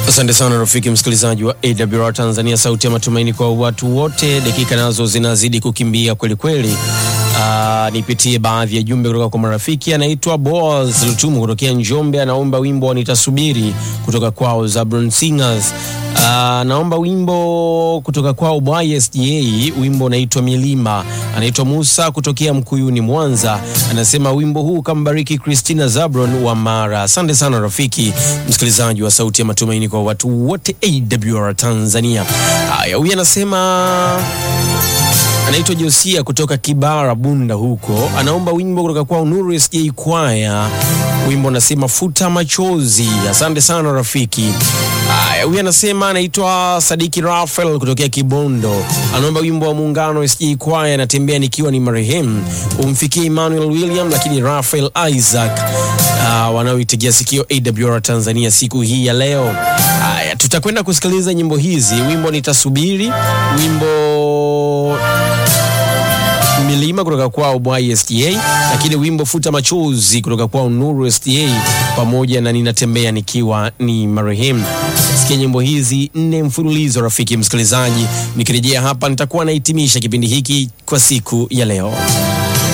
Asante sana rafiki msikilizaji wa AWR Tanzania, sauti ya matumaini kwa watu wote. Dakika nazo zinazidi kukimbia kweli kweli. Uh, nipitie baadhi ya jumbe kutoka kwa marafiki. Anaitwa Boaz Lutumu kutokea Njombe, anaomba wimbo wa nitasubiri kutoka kwao Zabron Singers. Uh, naomba wimbo kutoka kwao YSJ, wimbo unaitwa Milima. Anaitwa Musa kutokea Mkuyuni, Mwanza, anasema wimbo huu kambariki Christina Zabron wa Mara. Asante sana rafiki msikilizaji wa sauti ya matumaini kwa watu wote AWR Tanzania. Haya, huyu anasema anaitwa Josia kutoka Kibara Bunda huko, anaomba wimbo kutoka kwa Nuru SJ Kwaya, wimbo unasema futa machozi. Asante sana rafiki. Haya, huyu anasema anaitwa Sadiki Rafael kutokea Kibondo, anaomba wimbo wa Muungano SJ Kwaya, anatembea nikiwa ni marehemu, umfikie Emmanuel William lakini Rafael Isaac uh, wanaoitegea sikio AWR Tanzania siku hii ya leo. Haya, tutakwenda kusikiliza nyimbo hizi, wimbo nitasubiri, wimbo milima kutoka kwao YSTA, lakini wimbo futa machozi kutoka kwao Nuru STA, pamoja na ninatembea nikiwa ni marehemu. Sikia nyimbo hizi nne mfululizo, rafiki msikilizaji. Nikirejea hapa, nitakuwa nahitimisha kipindi hiki kwa siku ya leo.